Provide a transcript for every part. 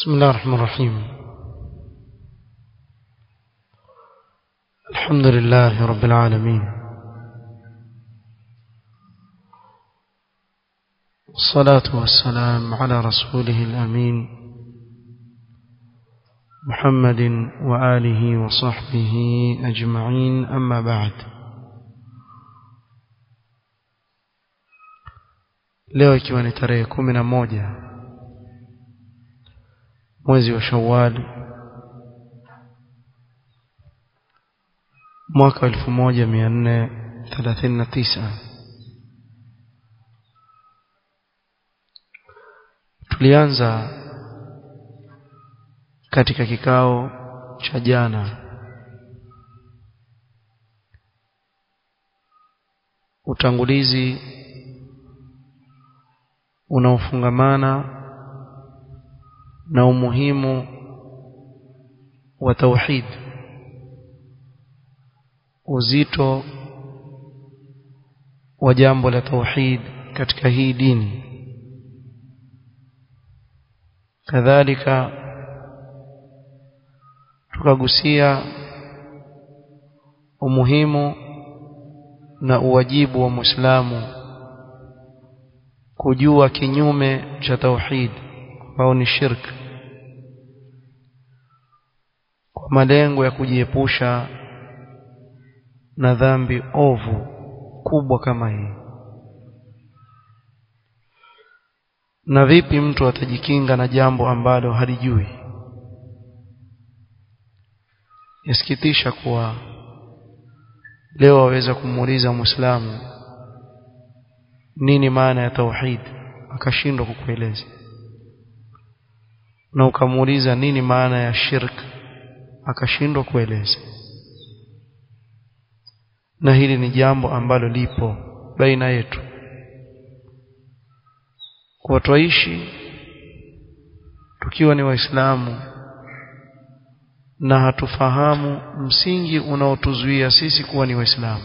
بسم الله الرحمن الرحيم الحمد لله رب العالمين والصلاة والسلام على رسوله الأمين محمد وآله وصحبه أجمعين أما بعد leo ikiwa ni tarehe kumi na moja mwezi wa shawali mwaka elfu moja mia nne thelathini na tisa tulianza katika kikao cha jana utangulizi unaofungamana na umuhimu wa tauhid uzito wa jambo la tauhid katika hii dini kadhalika tukagusia umuhimu na uwajibu wa Muislamu kujua kinyume cha tauhid ambao ni shirk kwa malengo ya kujiepusha na dhambi ovu kubwa kama hii na vipi mtu atajikinga na jambo ambalo halijui yasikitisha kuwa leo waweza kumuuliza muislamu nini maana ya tauhid akashindwa kukueleza na ukamuuliza nini maana ya shirk akashindwa kueleza na hili ni jambo ambalo lipo baina yetu kwa twaishi tukiwa ni waislamu na hatufahamu msingi unaotuzuia sisi kuwa ni waislamu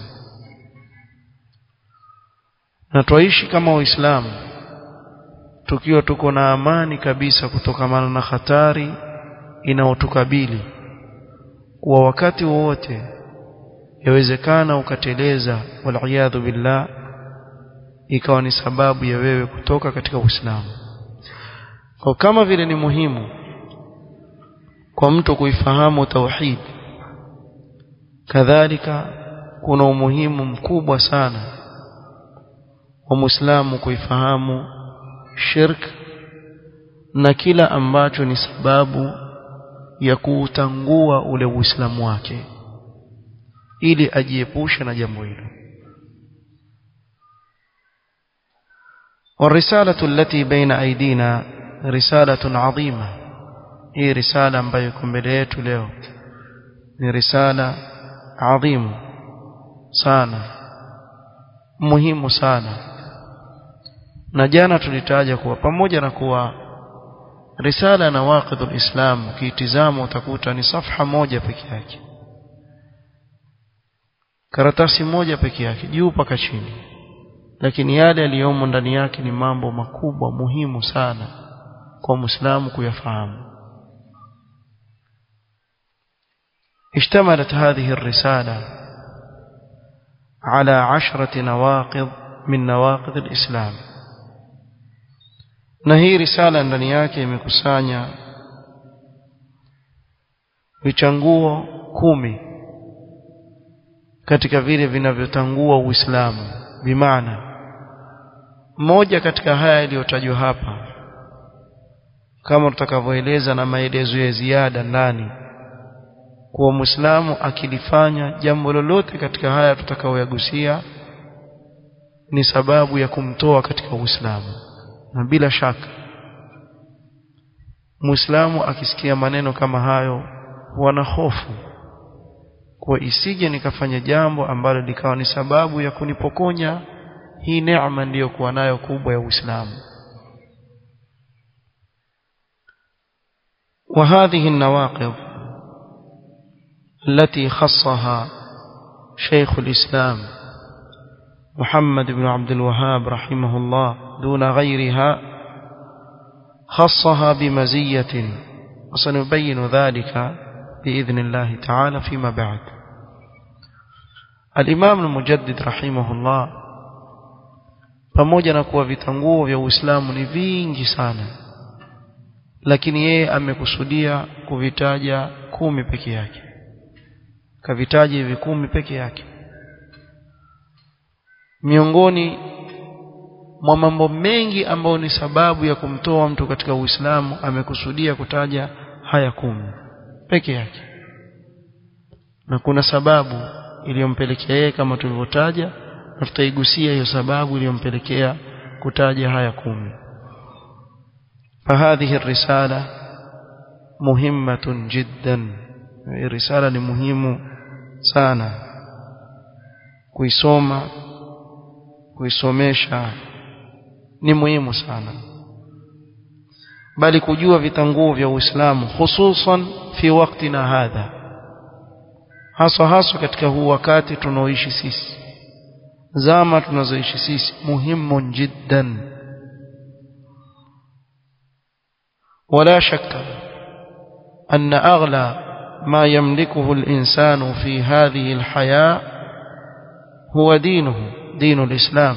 na twaishi kama waislamu tukiwa tuko na amani kabisa kutokamana na hatari inayotukabili kwa wakati wowote yawezekana ukateleza waliyadhu billah ikawa ni sababu ya wewe kutoka katika Uislamu kwa kama vile ni muhimu kwa mtu kuifahamu tauhid kadhalika kuna umuhimu mkubwa sana wa Muislamu kuifahamu shirk na kila ambacho ni sababu ya kuutangua ule Uislamu wake ili ajiepushe na jambo hilo والرسالة التي بين أيدينا رسالة عظيمة هي رسالة ambayo iko mbele yetu leo ni risala adhimu sana muhimu sana na jana tulitaja kuwa pamoja na kuwa risala na waqidul islam kiitizama utakuta ni safha moja peke yake karatasi moja peke yake juu mpaka chini lakini yale yaliyomo ndani yake ni mambo makubwa muhimu sana kwa muislamu kuyafahamu اشتملت هذه الرسالة على عشرة نواقض من نواقض الإسلام na hii risala ndani yake imekusanya vichanguo kumi katika vile vinavyotangua Uislamu bimaana moja katika haya yaliyotajwa hapa kama tutakavyoeleza na maelezo ya ziada ndani kuwa Muislamu akilifanya jambo lolote katika haya tutakaoyagusia ni sababu ya kumtoa katika Uislamu na bila shaka Muislamu akisikia maneno kama hayo wana hofu kwa isije nikafanya jambo ambalo likawa ni sababu ya kunipokonya hii neema niliyokuwa nayo kubwa ya Uislamu وهذه النواقض التي خصها شيخ الإسلام محمد بن عبد الوهاب رحمه الله دون غيرها خصها بمزية وسنبين ذلك بإذن الله تعالى فيما بعد الإمام المجدد رحمه الله pamoja na kuwa vitanguo vya Uislamu ni vingi sana lakini yeye amekusudia kuvitaja kumi peke yake kavitaja hivi kumi peke yake miongoni mwa mambo mengi ambayo ni sababu ya kumtoa mtu katika Uislamu amekusudia kutaja haya kumi peke yake na kuna sababu iliyompelekea yeye kama tulivyotaja na tutaigusia hiyo sababu iliyompelekea kutaja haya kumi فهذه الرسالة مهمة جدا الرسالة مهمة sana kuisoma kuisomesha ni muhimu sana bali kujua vitanguo vya Uislamu hususan fi waktina hadha haswa haswa katika huu wakati tunaoishi sisi zama tunazoishi sisi muhimu jiddan ولا شك أن أغلى ما يملكه الإنسان في هذه الحياة هو دينه دين الإسلام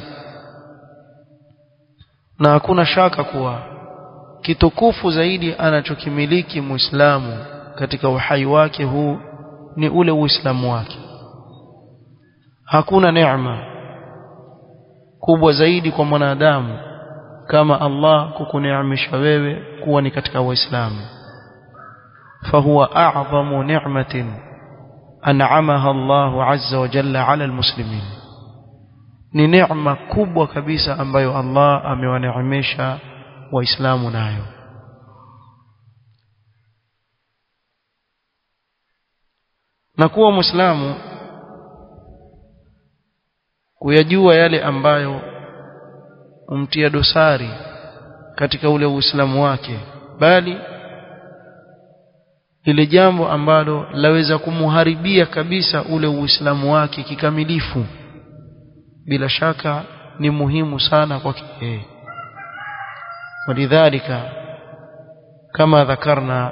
na hakuna shaka kuwa kitukufu zaidi anachokimiliki muislamu katika uhai wake huu ni ule uislamu wake hakuna neema kubwa zaidi kwa mwanadamu kama Allah kukuneemesha wewe kuwa ni katika waislamu fahuwa a'zamu ni'matin an'amaha Allah azza wa jalla 'ala almuslimin ni neema kubwa kabisa ambayo Allah amewaneemesha waislamu nayo na kuwa muislamu kuyajua yale ambayo umtia dosari katika ule uislamu wake bali ile jambo ambalo laweza kumuharibia kabisa ule uislamu wake kikamilifu bila shaka ni muhimu sana kwake yeye ولذلك كما ذكرنا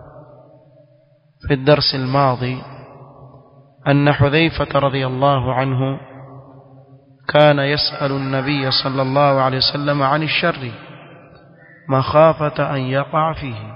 في الدرس الماضي أن حذيفة رضي الله عنه كان يسأل النبي صلى الله عليه وسلم عن الشر مخافة أن يقع فيه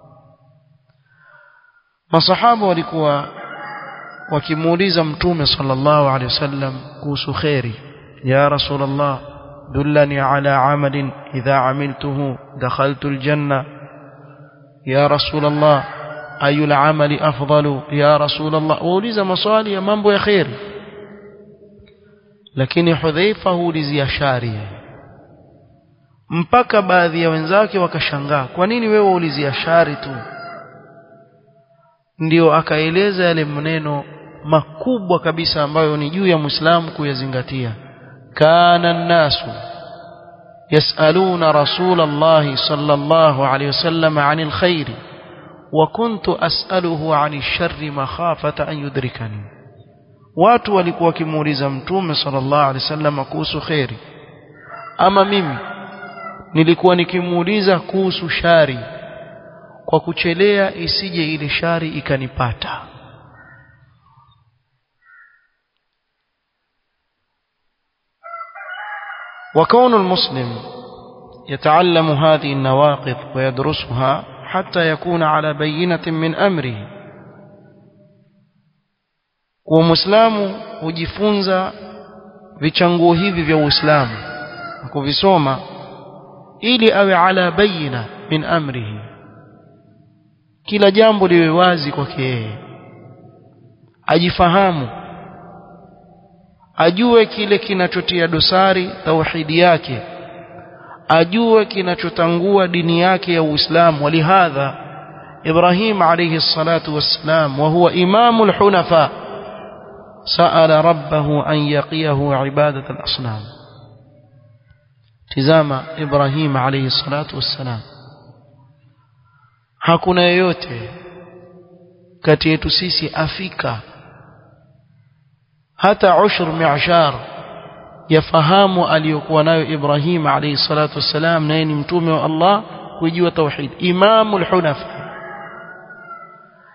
masahaba walikuwa wakimuuliza mtume sallallahu alaihi wasallam kuhusu khairi ya rasulullah dullani ala amalin idha amiltuhu dakhaltu aljanna ya rasulullah ayu amali afdalu ya rasulullah wauliza maswali ya mambo ya khairi lakini hudhaifa huulizia shari mpaka baadhi ya wenzake wakashangaa kwa nini wewe waulizia shari tu ndio akaeleza yale maneno makubwa kabisa ambayo ni juu ya Muislamu kuyazingatia kana nasu yasaluna rasulullah sallallahu alayhi wasallam anil khair wa kuntu as'aluhu anil sharri makhafata an yudrikani watu walikuwa wakimuuliza mtume sallallahu alayhi wasallam kuhusu khairi ama mimi nilikuwa nikimuuliza kuhusu shari kwa kuchelea isije ile shari ikanipata وكون المسلم يتعلم هذه النواقض ويدرسها حتى يكون على بينة من أمره ومسلم hujifunza vichanguo hivi vya Uislamu kuvisoma ili awe ala bayina min amrihi kila jambo liwe wazi kwake yeye ajifahamu ajue kile kinachotia dosari tauhidi yake ajue kinachotangua dini yake ya Uislamu walihadha Ibrahim alayhi salatu wassalam wa huwa imamul hunafa sa'ala rabbahu an yaqiyahu ibadat al-asnam tizama Ibrahim alayhi salatu wassalam hakuna yeyote kati yetu sisi afika hata ushur mi'shar yafahamu aliyokuwa nayo Ibrahim alayhi salatu wassalam naye ni mtume wa Allah kujua tauhid imamul hunafa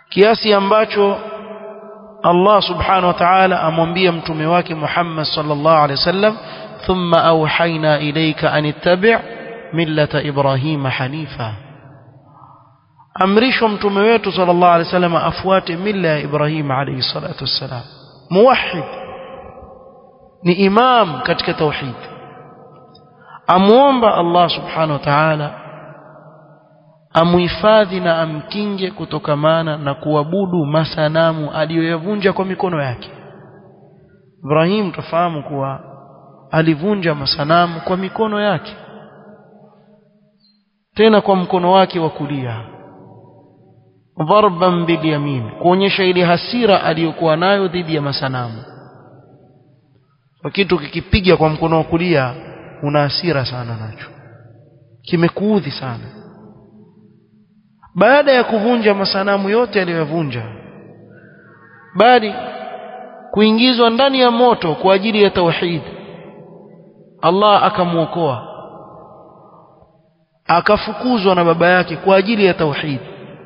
kiasi ambacho Allah subhanahu wa ta'ala amwambia mtume wake Muhammad sallallahu alaihi wasallam thumma awhayna ilayka an ittabi' millata ibrahima hanifa amrishwa mtume wetu sallallahu alaihi wasallam afuate mila ya Ibrahim alayhi salatu wassalam muwahhid ni imam katika tauhid amuomba Allah subhanahu wa ta'ala amuhifadhi na amkinge kutokamana na kuabudu masanamu aliyoyavunja kwa mikono yake Ibrahim tufahamu kuwa alivunja masanamu kwa mikono yake tena kwa mkono wake wa kulia dharban bilyamin kuonyesha ile hasira aliyokuwa nayo dhidi ya masanamu kwa kitu kikipiga kwa mkono wa kulia una hasira sana nacho kimekuudhi sana baada ya kuvunja masanamu yote aliyoyavunja bali kuingizwa ndani ya moto kwa ajili ya tauhid Allah akamwokoa akafukuzwa na baba yake kwa ajili ya tauhid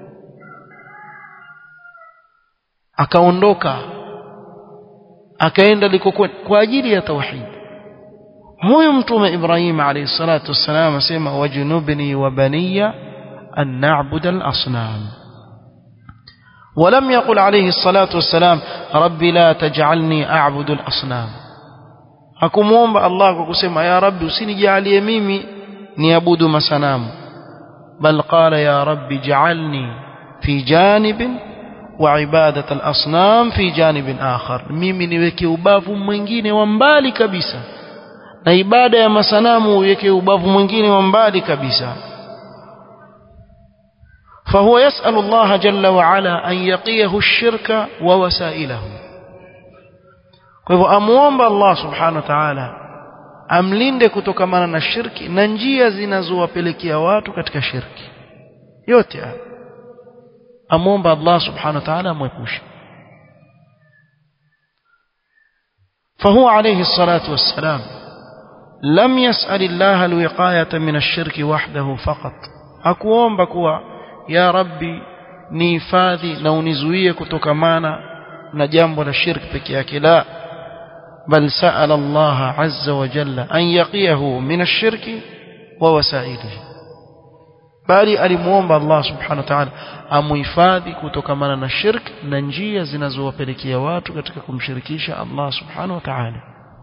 akaondoka akaenda likokwenda kwa ajili ya tauhid huyu mtume Ibrahim alayhi salatu wassalam asema wajnubni wa baniya an na'budu al-asnam ولم يقل عليه الصلاة والسلام ربي لا تجعلني أعبد الأصنام hakumuomba Allah kwa kusema ya rabbi usinijalie mimi niabudu masanamu bal qala ya rabbi ja'alni fi janibin wa ibadat al-asnam fi janibin akhar mimi niweke ubavu mwingine wa mbali kabisa na ibada ya masanamu uweke ubavu mwingine wa mbali kabisa فهو يسأل الله جل وعلا أن يقيه الشرك ووسائله kwa hivyo amuomba Allah subhanahu wa ta'ala amlinde kutokamana na shirki na njia zinazowapelekea watu katika shirki yote haya amuomba Allah subhanahu wa ta'ala amwepushe فهو عليه الصلاة والسلام لم يسأل الله الوقاية من الشرك وحده فقط hakuomba kuwa ya rabbi nihifadhi na unizuie kutokamana na jambo la shirki peke yake la بل سأل الله عز وجل أن يقيه من الشرك ووسائله bali alimuomba Allah subhanahu wa ta'ala amuhifadhi kutokamana na shirk na njia zinazowapelekea watu katika kumshirikisha Allah subhanahu wa ta'ala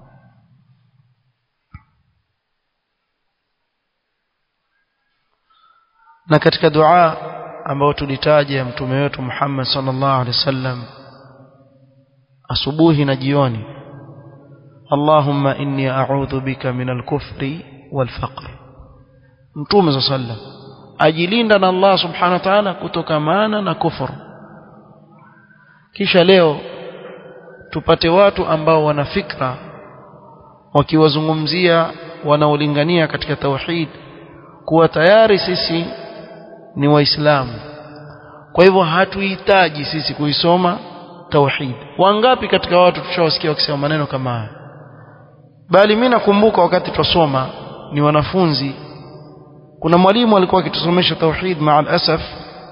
na katika dua ambayo tulitaja ya mtume wetu Muhammad sallallahu alaihi wasallam asubuhi na jioni اللهم إني أعوذ بك من الكفر والفقر متوم صلى الله عليه وسلم ajilinda na Allah subhanahu wa ta'ala kutokamana na kufuru kisha leo tupate watu ambao wana fikra wakiwazungumzia wanaolingania katika tauhid kuwa tayari sisi ni waislamu kwa hivyo hatuhitaji sisi kuisoma tauhid wangapi katika watu tushawasikia wakisema maneno kama haya bali mimi nakumbuka wakati twasoma ni wanafunzi kuna mwalimu alikuwa akitusomesha tauhid maal asaf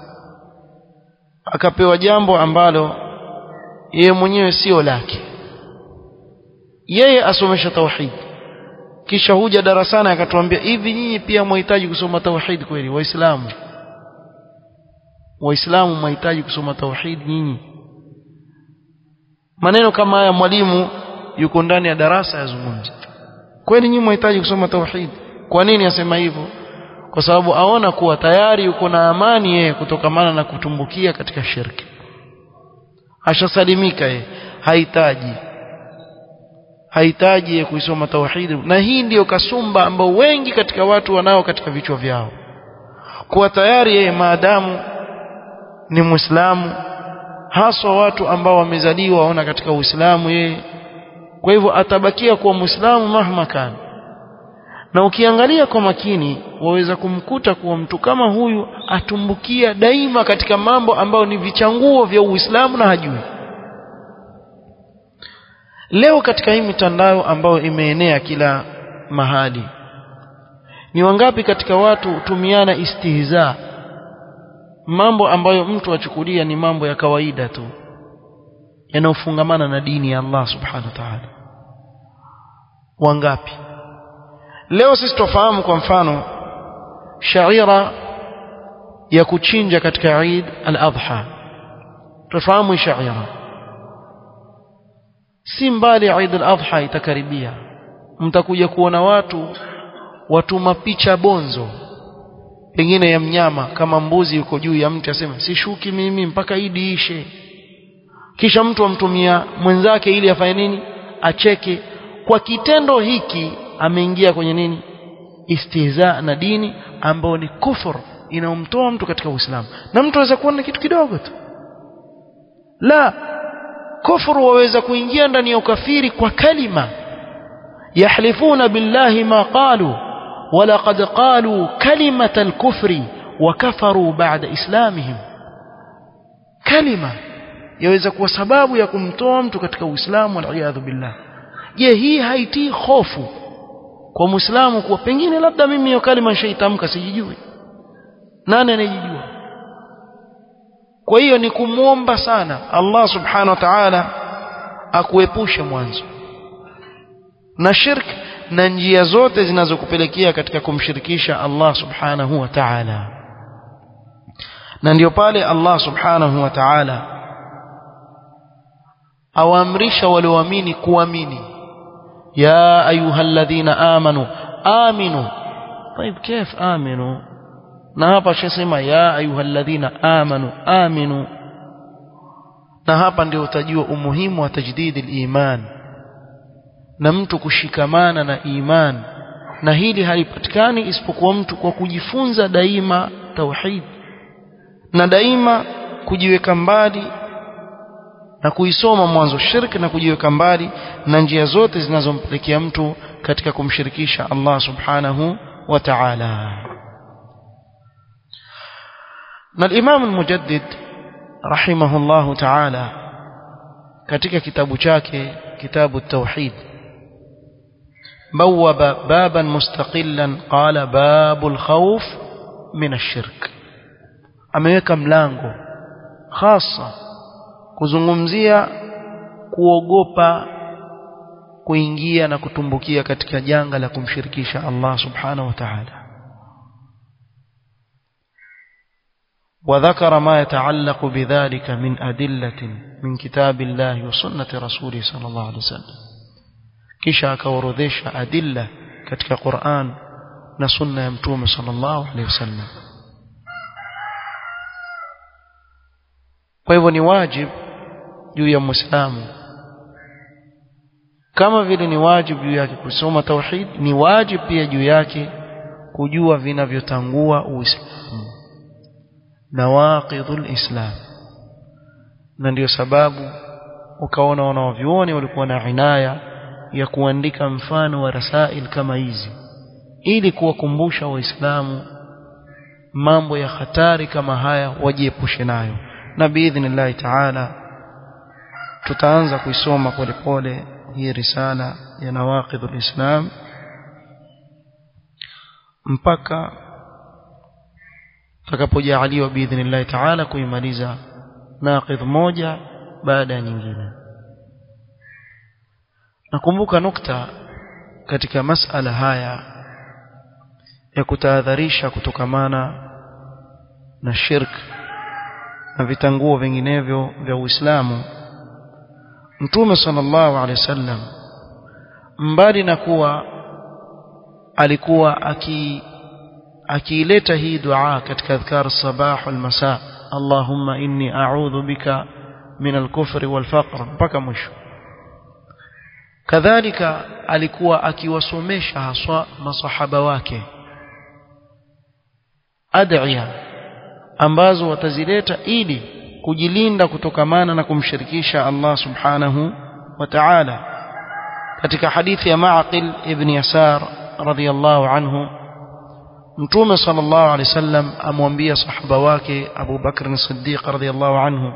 akapewa jambo ambalo yeye mwenyewe sio lake yeye asomesha tauhid kisha huja darasani akatuambia hivi nyinyi pia mhitaji kusoma tauhid kweli waislamu waislamu mhitaji kusoma tauhid nyinyi maneno kama haya mwalimu yuko ndani ya darasa yazungumza kweli nyinyi mhitaji kusoma tauhid kwa nini asema hivyo kwa sababu aona kuwa tayari yuko na amani yeye kutokamana na kutumbukia katika shirki ashasalimika yeye hahitaji hahitaji yeye kuisoma tauhid na hii ndiyo kasumba ambao wengi katika watu wanao katika vichwa vyao kuwa tayari yeye maadamu ni muislamu haswa watu ambao wamezaliwa waona katika uislamu yeye kwa hivyo atabakia kuwa muislamu mahma kana na ukiangalia kwa makini waweza kumkuta kuwa mtu kama huyu atumbukia daima katika mambo ambayo ni vichanguo vya Uislamu na hajui leo katika hii mitandao ambayo imeenea kila mahali ni wangapi katika watu hutumiana istihza mambo ambayo mtu achukulia ni mambo ya kawaida tu yanayofungamana na dini ya Allah subhanahu wa ta'ala wangapi leo sisi tufahamu kwa mfano shaira ya kuchinja katika Eid al-Adha tufahamu shaira si mbali Eid al-Adha itakaribia mtakuja kuona watu watuma picha bonzo pengine ya mnyama kama mbuzi yuko juu ya mti asema sishuki mimi mpaka idi ishe kisha mtu amtumia mwenzake ili afanye nini acheke kwa kitendo hiki ameingia kwenye nini istihza na dini ambayo ni kufur inaomtoa mtu katika Uislamu na mtu anaweza kuona kitu kidogo tu la kufuru waweza kuingia ndani ya ukafiri kwa kalima yahlifuna billahi ma qalu ولقد قالوا كلمة الكفر وكفروا بعد إسلامهم كلمة yaweza kuwa sababu ya kumtoa mtu katika Uislamu waliyadhu billah je hii haitii hofu kwa Muislamu kuwa pengine labda mimi hiyo kalima nishaitamka sijijui nani anayejijua kwa hiyo ni kumwomba sana Allah subhanahu wa ta'ala akuepushe mwanzo na shirki na njia zote zinazokupelekea katika kumshirikisha Allah subhanahu wa ta'ala na ndio pale Allah subhanahu wa ta'ala awaamrisha walioamini kuamini ya ayyuhalladhina amanu aminu طيب كيف امنوا na hapa shasema ya ayyuhalladhina amanu aminu na hapa ndio utajua umuhimu wa tajdidi iman na mtu kushikamana na iman na hili halipatikani isipokuwa mtu kwa kujifunza daima tauhid na daima kujiweka mbali na kuisoma mwanzo shirki na kujiweka mbali na njia zote zinazompelekea mtu katika kumshirikisha Allah subhanahu wa ta'ala na al-Imam al-Mujaddid rahimahullahu ta'ala katika kitabu chake kitabu at-Tauhid بوب بابا مستقلا قال باب الخوف من الشرك ameweka mlango hasa kuzungumzia kuogopa kuingia na kutumbukia katika janga la kumshirikisha Allah subhanahu wa ta'ala وذكر ما يتعلق بذلك من أدلة من كتاب الله وسنة رسوله صلى الله عليه وسلم kisha akaorodhesha adilla katika Qur'an na sunna ya mtume sallallahu alaihi wasallam kwa hivyo ni wajibu juu ya muislamu kama vile ni wajibu juu yake kusoma tauhid ni wajibu pia juu yake kujua vinavyotangua uislamu nawaqidhul islam na ndio sababu ukaona wanavyuoni walikuwa na inaya ya kuandika mfano wa rasail kama hizi ili kuwakumbusha waislamu mambo ya hatari kama haya wajiepushe nayo na biidhnillahi taala tutaanza kuisoma polepole hii risala ya nawaqidhul islam mpaka tutakapojaaliwa biidhnillahi taala kuimaliza naqidh moja baada ya nyingine nakumbuka nukta katika masala haya ya kutahadharisha kutokamana na shirk na vitanguo vinginevyo vya Uislamu Mtume sallallahu alaihi wasallam mbali na kuwa alikuwa aki akiileta hii dua katika adhkar sabah wal masa Allahumma inni a'udhu bika min al-kufri wal faqr mpaka mwisho kadhalika alikuwa akiwasomesha haswa masahaba wake ad'iya ambazo watazileta ili kujilinda kutokamana na kumshirikisha Allah subhanahu wa ta'ala katika hadithi ya Ma'qil ibn Yasar radhiyallahu anhu Mtume sallallahu alaihi wasallam amwambia sahaba wake Abu Bakr as-Siddiq radhiyallahu anhu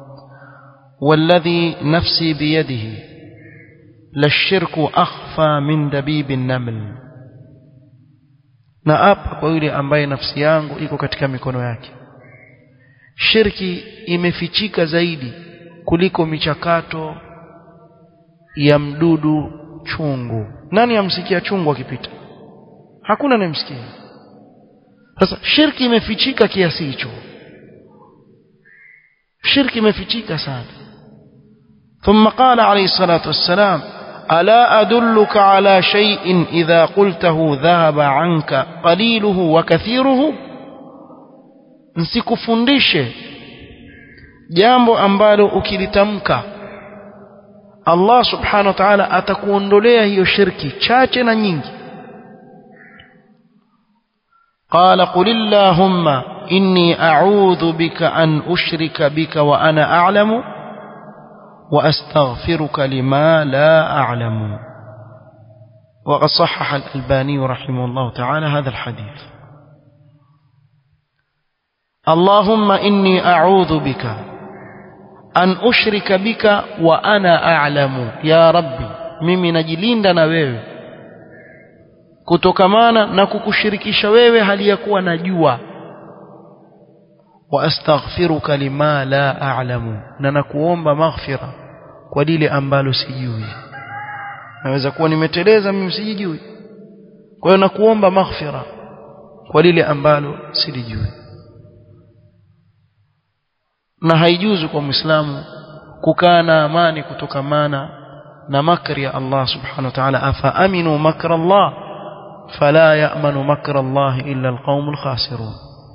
والذي نفسي بيده للشرك أخفى من دبيب النمل na apa kwa yule ambaye nafsi yangu iko katika mikono yake shirki imefichika zaidi kuliko michakato ya mdudu chungu nani amsikia chungu akipita hakuna anayemsikia sasa shirki imefichika kiasi hicho shirki imefichika sana ثم قال عليه الصلاة والسلام ألا أدلك على شيء إذا قلته ذهب عنك قليله وكثيره nsikufundishe jambo ambalo ukilitamka Allah subhanahu wa ta'ala atakuondolea hiyo shirki chache na nyingi قال قل اللهم إني أعوذ بك أن أشرك بك وأنا أعلم وأستغفرك لما لا أعلم وقد صحح الألباني رحمه الله تعالى هذا الحديث اللهم إني أعوذ بك أن أشرك بك وأنا أعلم يا ربي mimi najilinda na wewe kutokamana na kukushirikisha wewe hali ya kuwa najua wa astaghfiruka lima la a'lamu na nakuomba maghfira kwa lile ambalo sijui naweza kuwa nimeteleza mimi sijui kwa hiyo nakuomba maghfira kwa lile ambalo silijui na haijuzu kwa muislamu kukaa na amani kutokamana na makri ya Allah subhanahu wa ta'ala afa aminu makra Allah fala ya'manu makra Allah illa alqaumul khasirun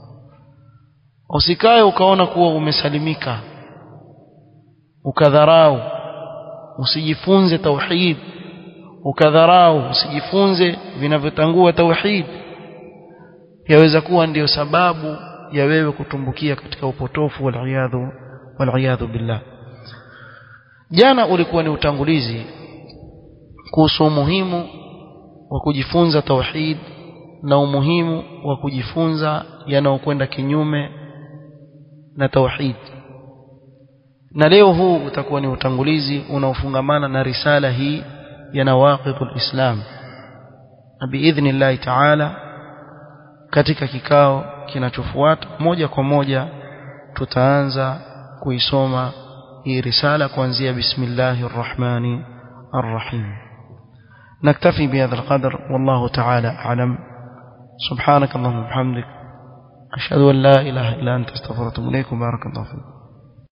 usikae ukaona kuwa umesalimika ukadharau usijifunze tauhid ukadharau usijifunze vinavyotangua tauhid yaweza kuwa ndiyo sababu ya wewe kutumbukia katika upotofu waliyadhu waliyadhu billah jana ulikuwa ni utangulizi kuhusu umuhimu wa kujifunza tauhid na umuhimu wa kujifunza yanayokwenda kinyume na tauhid na leo huu utakuwa ni utangulizi unaofungamana na risala hii ya nawaqidul islam na biidhnillahi taala katika kikao kinachofuata moja kwa moja tutaanza kuisoma hii risala kuanzia bismillahir rahmani arrahim نكتفي بهذا القدر والله تعالى أعلم سبحانك اللهم وبحمدك أشهد أن لا إله إلا أنت استغفرك وأتوب إليك وبارك الله فيك